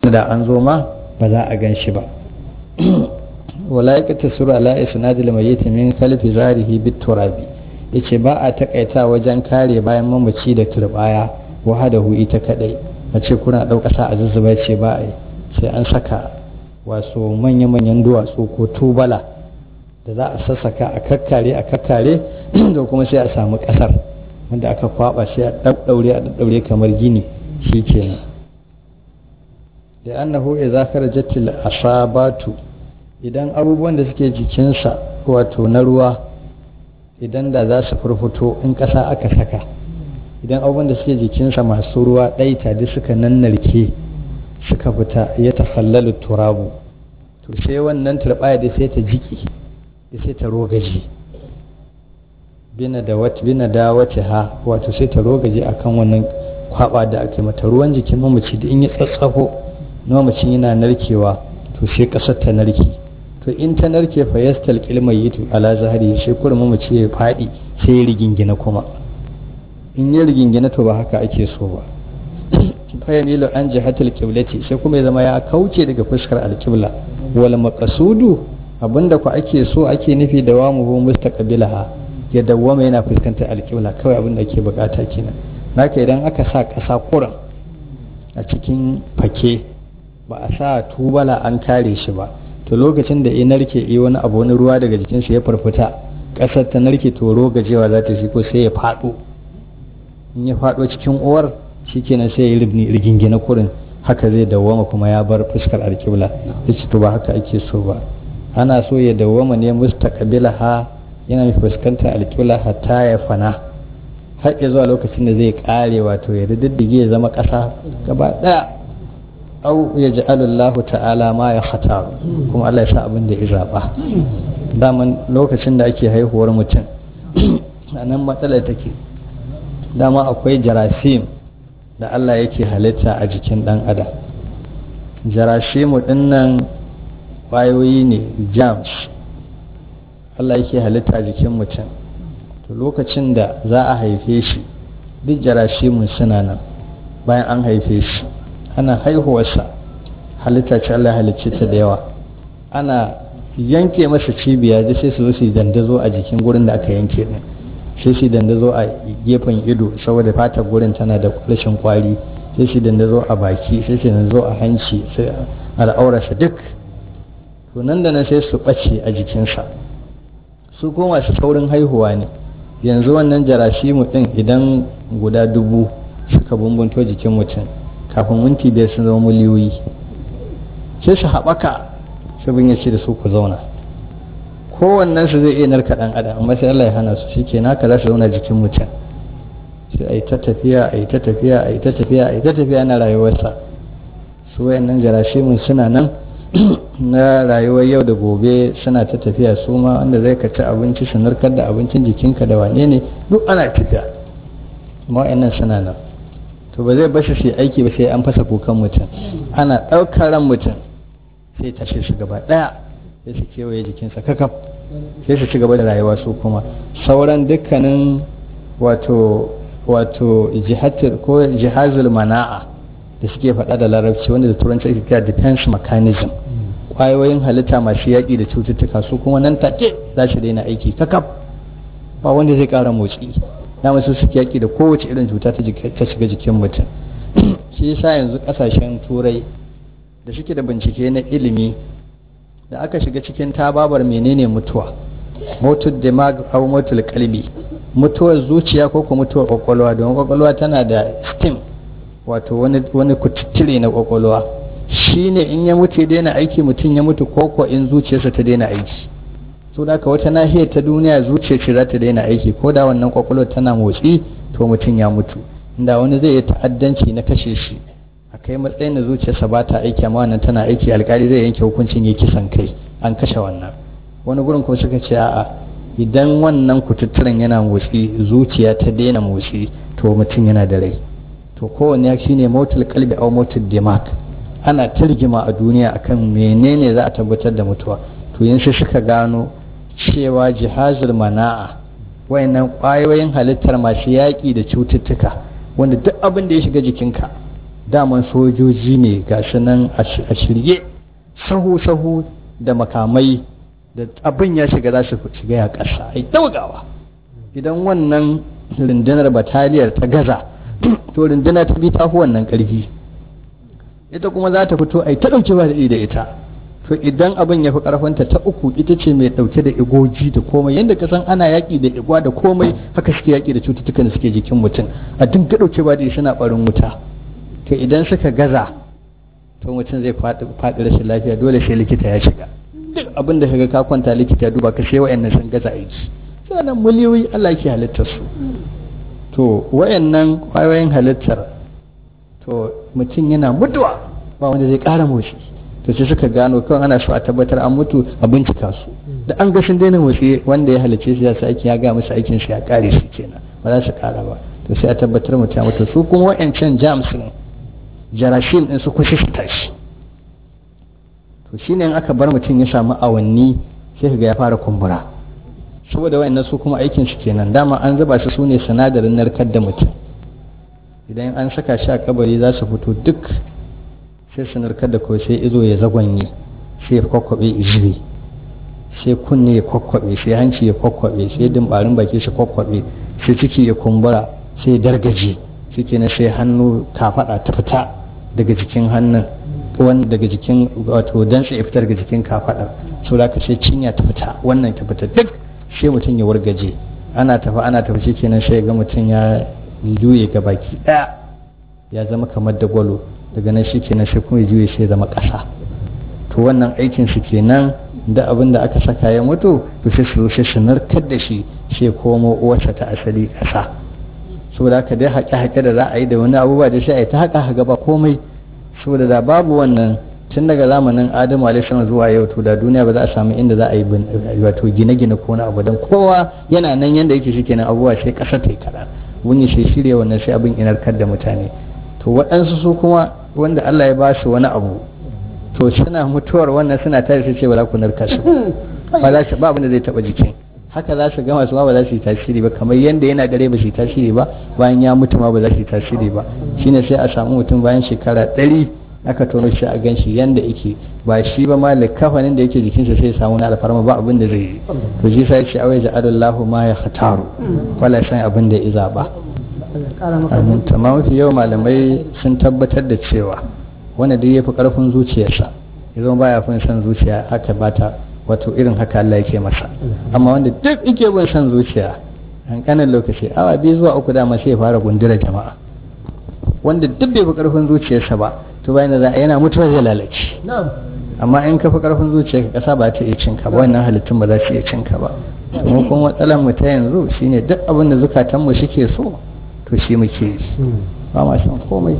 da an zo ma ba za a gan shi ba wala ya kata sura ala isnadil mayyit min kalfi zarihi bit turabi yace ba a takaita wajen kare bayan mamaci da turbaya wahadahu ita kadai a ce kuna ɗauka sa a zuzzuba ce ba a yi sai an saka wasu manya-manyan duwatsu ko tubala da za a sassaka a kakkare a kakkare da kuma sai a samu ƙasar wanda aka kwaba sai a ɗaɗɗaure a ɗaɗɗaure kamar gini shi kenan da annahu idza kharajat al asabatu idan abubuwan da suke jikinsa wato na ruwa idan da za su furfuto in ƙasa aka saka idan abubuwan da suke jikinsa masu ruwa ɗaita duk suka nannarke suka fita ya takhallalu turabu to sai wannan turbaya da sai ta jiki da sai ta rogaje bina da wata bina da wata ha wato sai ta rogaje akan wannan kwaba da ake mata ruwan jikin mamaci da in ya tsatsafo mamacin yana narkewa to sai kasar ta narke to in ta narke fa yastal kilmai yitu ala zahari sai kuma mamaci ya faɗi sai ya rigingina kuma in ya rigingina to ba haka ake so ba fayamilu an jihatul qiblati sai kuma ya zama ya kauce daga fuskar alqibla wal maqsudu abinda ku ake so ake nufi da wamu mustaqbilaha ya dawwama yana fuskantar alqibla kawai abinda ake bukata kenan naka idan aka sa kasa kuran a cikin fake ba a sa tubala an kare shi ba to lokacin da ya narke yi wani abu wani ruwa daga jikinsa ya farfita kasar ta narke to rogajewa za ta shi ko sai ya faɗo in ya faɗo cikin uwar shikenan sai ya yi rigingina kurin haka zai dawwama kuma ya bar fuskar alkibla yace to ba haka ake so ba ana so ya dawwama ne mustaqbila ha yana mai fuskantar alkibla hatta ya fana har ya zuwa lokacin da zai kare wato ya diddige ya zama ƙasa gaba ɗaya au ya ji alallahu ta'ala ma ya hata kuma Allah ya sa abin da ya zaɓa daman lokacin da ake haihuwar mutum a nan matsalar take dama akwai jarasim da Allah yake halitta a jikin ɗan adam jarasimu ɗinnan ƙwayoyi ne jams Allah yake halitta a jikin mutum to lokacin da za a haife shi duk jarasimun suna nan bayan an haife shi ana haihuwarsa halitta ce Allah halicce ta da yawa ana yanke masa cibiya da sai su zo su dandazo a jikin gurin da aka yanke din sai su dandazo a gefen ido saboda fatar gurin tana da rashin kwari sai su dandazo a baki sai su dandazo a hanci sai al'aurarsa duk to nan da nan sai su ɓace a jikinsa su ko masu saurin haihuwa ne yanzu wannan jarashimu ɗin idan guda dubu suka bumbunto jikin mutum kafin minti biyar sun zama miliyoyi sai su haɓaka sabin ya ce da su ku zauna kowannen su zai iya narka ɗan adam amma sai Allah ya hana su shi ke naka za su zauna jikin mutum sai a yi ta tafiya a yi ta tafiya a yi ta tafiya a yi ta tafiya na rayuwarsa su wayannan jarashimin suna nan na rayuwar yau da gobe suna ta tafiya su ma wanda zai ka ci abinci su narkar da abincin jikinka da wane ne duk ana tafiya amma wayannan suna nan to ba zai bashi su aiki ba sai an fasa kukan mutum ana ɗaukar ran mutum sai tashe su gaba ɗaya sai su kewaye jikinsa kakaf sai su ci gaba da rayuwa su kuma sauran dukkanin wato wato jihatul ko jihazul mana'a da suke faɗa da larabci wanda da turanci ake kira defense mechanism kwayoyin halitta masu yaƙi da cututtuka su kuma nan take za su daina aiki kakaf ba wanda zai ƙara motsi dama su suke yaƙi da kowace irin cuta ta shiga jikin mutum shi yasa yanzu ƙasashen turai da suke da bincike na ilimi da aka shiga cikin tababar menene mutuwa motul demag au motul kalbi mutuwar zuciya ko kuma mutuwar kwakwalwa don kwakwalwa tana da stem wato wani wani kututtire na kwakwalwa shine in ya mutu ya daina aiki mutum ya mutu ko in zuciyarsa ta daina aiki so da ka wata nahiyar ta duniya zuciya ce za ta daina aiki ko da wannan kwakwalwa tana motsi to mutum ya mutu inda wani zai yi ta'addanci na kashe shi a kai matsayin da zuciyarsa ba ta aiki amma wannan tana aiki alkali zai yanke hukuncin ya kisan kai an kashe wannan wani gurin kuma suka ce a'a idan wannan kututturen yana motsi zuciya ta daina motsi to mutum yana da rai to kowanne shi ne motul kalbi au motul dimag ana ta rigima a duniya akan menene za a tabbatar da mutuwa to yin sai suka gano cewa jihazul mana'a wayannan kwayoyin halittar masu yaƙi da cututtuka wanda duk abin da ya shiga jikinka daman sojoji ne ga nan a shirye sahu-sahu da makamai da abin ya shiga za su shiga ya ƙasa ai daugawa idan wannan rundunar bataliyar ta gaza to rundunar ta bi ta fi wannan ƙarfi ita kuma za ta fito ai ta ɗauke ba da ita to idan abin ya fi ƙarfinta ta uku ita ce mai ɗauke da igoji da komai yadda ka san ana yaƙi da igwa da komai haka suke yaƙi da cututtukan da suke jikin mutum a dinga ɗauke ba da suna ɓarin wuta to idan suka gaza to mutum zai faɗi rashin lafiya dole sai likita ya shiga duk abin da kaga ka kwanta likita ya duba ka sai wayannan sun gaza aiki sannan miliyoyi Allah ke halittar su to wayannan kwayoyin halittar to mutum yana mutuwa ba wanda zai ƙara motsi to sai suka gano kawai ana so a tabbatar an mutu a bincika su da an ga sun daina motsi wanda ya halicce su ya sa aiki ya ga musu aikin su ya kare su kenan ba za su ƙara ba to sai a tabbatar mutum ya mutu su kuma wayancan jams jarashin din su kusa su tashi to shine in aka bar mutum ya samu awanni sai ga ya fara kumbura saboda wayannan su kuma aikin su kenan dama an zuba su sune sinadarin narkar da mutum idan an saka shi a kabari za su fito duk sai su narkar da kawai sai izo ya zagwanye sai ya kwakwabe izini sai kunne ya kwakwabe sai hanci ya kwakwabe sai dimbarin baki su kwakwabe sai ciki ya kumbura sai ya dargaje shi kenan sai hannu kafada ta fita daga jikin hannun wani daga jikin wato dantse ya fita daga jikin kafadar so da ka sai cinya ta fita wannan ta fita duk sai mutum ya wargaje ana tafi ana tafi shi kenan sai ga mutum ya juye ga baki daya ya zama kamar da gwalo daga nan shi kenan sai kuma ya juye sai zama ƙasa to wannan aikin su kenan da abin da aka saka ya mutu to sai su sai su narkar da shi sai komo uwarsa ta asali ƙasa saboda haka dai haƙe-haƙe da za a yi da wani abubuwa da sai a yi ta haƙa haƙa ba komai saboda da babu wannan tun daga zamanin adamu alaihissalam zuwa yau to da duniya ba za a samu inda za a yi wato gine-gine ko na abu don kowa yana nan yanda yake shi kenan abubuwa sai ƙasa ta yi kaɗan wani sai shirya wannan sai abin inarkar da mutane to waɗansu su kuma wanda Allah ya ba su wani abu to suna mutuwar wannan suna tare sai ce ba za ku narka su ba za ba abin da zai taɓa jikin haka za su gama su ma ba za su yi tasiri ba kamar yadda yana gare ba su yi tasiri ba bayan ya mutu ma ba za su yi tasiri ba shine sai a samu mutum bayan shekara ɗari aka tono shi a gan shi yadda yake ba shi ba ma likafanin da yake jikinsa sai samu na alfarma ba abin da zai yi to shi sai ce awai ja'alallahu ma ya khataru wala san abin da ya zaba amin tamam mafi yau malamai sun tabbatar da cewa wanda duk ya fi karfin zuciyarsa ya zama baya fin son zuciya haka bata wato irin haka Allah yake masa amma wanda duk yake bin son zuciya hankanin lokaci awa biyu zuwa uku dama sai ya fara gundura jama'a wanda duk bai fi karfin zuciyarsa ba to bayan da yana mutuwa zai lalace amma in ka fi karfin zuciya ka kasa ba ta iya cinka ba wannan halittun ba za su iya cinka ba mu kuma matsalar mu ta yanzu shine duk abin da zukatan mu suke so to shi muke yi ba ma san komai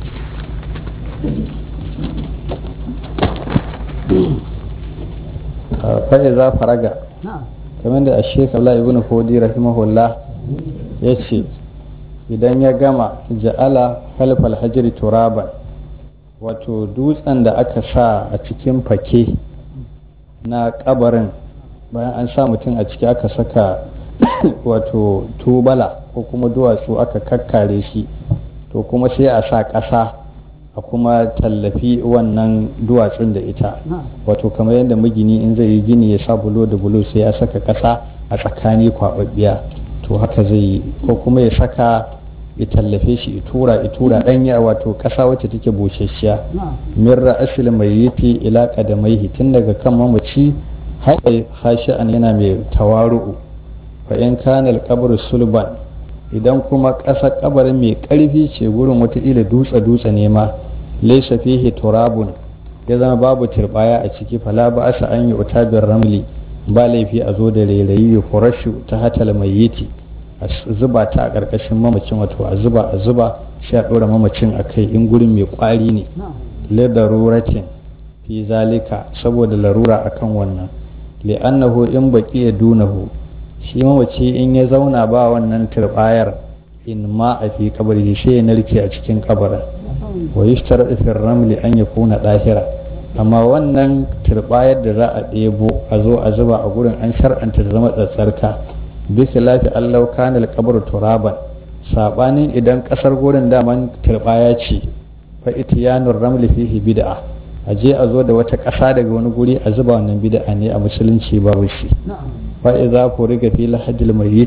fa'i za faraga kamar da ashek Allah ibn Fodi rahimahullah ya ce idan ya gama ja'ala halfal hajiri turaban wato dutsen da aka sa a cikin fake na kabarin bayan an sa mutum a ciki aka saka wato tubala ko kuma duwatsu aka kakkare shi to kuma sai a sa ƙasa a kuma tallafi wannan duwatsun da ita wato kamar yadda magini in zai yi gini ya sa bulo da bulo sai ya saka ƙasa a tsakani kwaɓaɓɓiya to haka zai yi ko kuma ya saka ya tallafe shi itura itura ɗanya wato ƙasa wacce take busasshiya min ra'asil mai yiti ila qadamaihi tun daga kan mamaci haɗe hashi'an yana mai tawaru'u fa in kana al sulban idan kuma ƙasa kabarin mai ƙarfi ce gurin wataƙila dutse dutse ne ma laisa fihi turabun ya zama babu turbaya a ciki fala ba asa an yi utabin ramli ba laifi a zo da rairayi ya furashu ta hatal mai yiti a zuba ta a ƙarƙashin mamacin wato a zuba a zuba sai a ɗora mamacin a kai in gurin mai ƙwari ne lidaruratin fi zalika saboda larura akan wannan li'annahu in baki ya dunahu shi mamaci in ya zauna ba wannan turbayar in ma a fi kabari sai ya narke a cikin kabarin wa yushtar fi ramli an ya kuna ɗahira amma wannan turbayar da za a ɗebo a zo a zuba a gurin an shar'anta da zama tsatsarka bisa lafi allau kana alqabru turaban sabanin idan kasar gurin daman turbaya ce fa itiyanur ramli fihi bid'a a je a zo da wata ƙasa daga wani guri a zuba wannan bid'a ne a musulunci babu shi fa idza furiga fi lahadil mayyit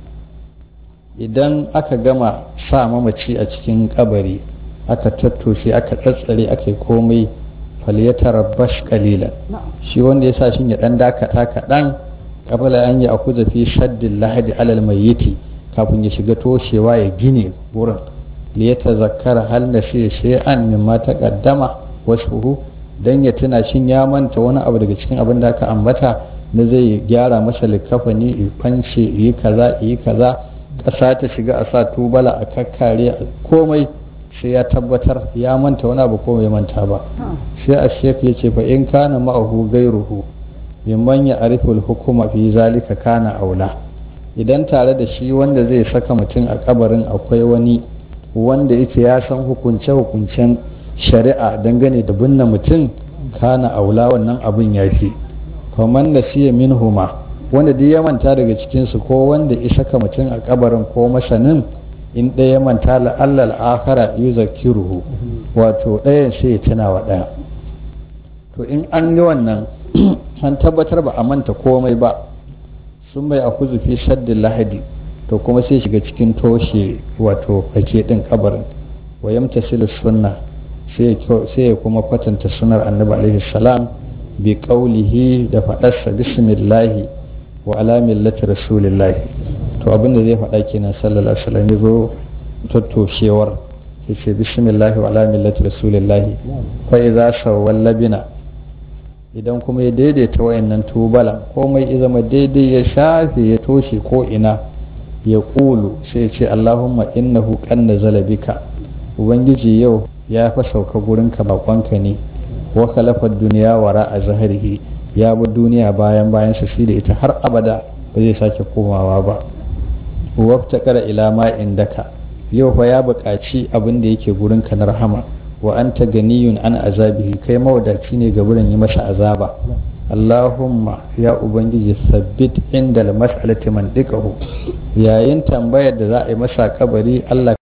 idan aka gama sa mamaci a cikin kabari aka tattoshe aka tsatsare aka yi komai falyatarabbash qalilan shi wanda ya sa shi ya dan dakata kaɗan kabala an yi akuza fi shaddin lahadi alal mayyiti kafin ya shiga toshewa ya gine wurin liyata zakara hal na shi shay'an mimma taqaddama wasfuhu dan ya tuna shin ya manta wani abu daga cikin abin da aka ambata na zai gyara masa likafani yi fance yi kaza yi kaza ƙasa ta shiga a sa tubala a kakkare komai sai ya tabbatar ya manta wani abu ko bai manta ba sai a shek ya ce fa in kana ma'ahu gairuhu mimman ya ariful hukuma fi zalika kana aula idan tare da shi wanda zai saka mutum a kabarin akwai wani wanda yake ya san hukunce hukuncen shari'a dangane da binne mutum kana aula wannan abin ya fi faman da siya minhuma wanda duk ya manta daga cikinsu ko wanda ya saka mutum a kabarin ko masanin in ɗaya manta la'allal akara yuzakkiruhu wato ɗayan sai ya tuna wa ɗaya to in an yi wannan an tabbatar ba a manta komai ba sun bai a fi shaddin lahadi to kuma sai shiga cikin toshe wato fake ɗin kabarin wa yamtasilu sunna sai ya kuma kwatanta sunar annabi alaihi salam bi qaulihi da faɗarsa bismillahi wa ala millati rasulillahi to abin da zai faɗa kenan sallallahu alaihi wasallam ya zo tattoshewar ya ce bismillahi wa ala millati rasulillahi fa idza sawwal labina idan kuma ya daidaita wayannan tubalan komai ya zama daidai ya shafe ya toshe ko ina ya kulu sai ya ce allahumma innahu qanna zalabika ubangiji yau ya fa sauka gurinka bakonka ne wa khalafa duniya wara a zaharihi ya bi duniya bayan bayan sa shi da ita har abada ba zai sake komawa ba wafta kara ila ma indaka yau fa ya buƙaci abin da yake gurin ka na rahama wa anta ganiyun an azabihi kai mawadaci ne ga burin yi masa azaba Allahumma ya ubangiji sabbit inda mas'alati man yayin tambayar da za a yi masa kabari Allah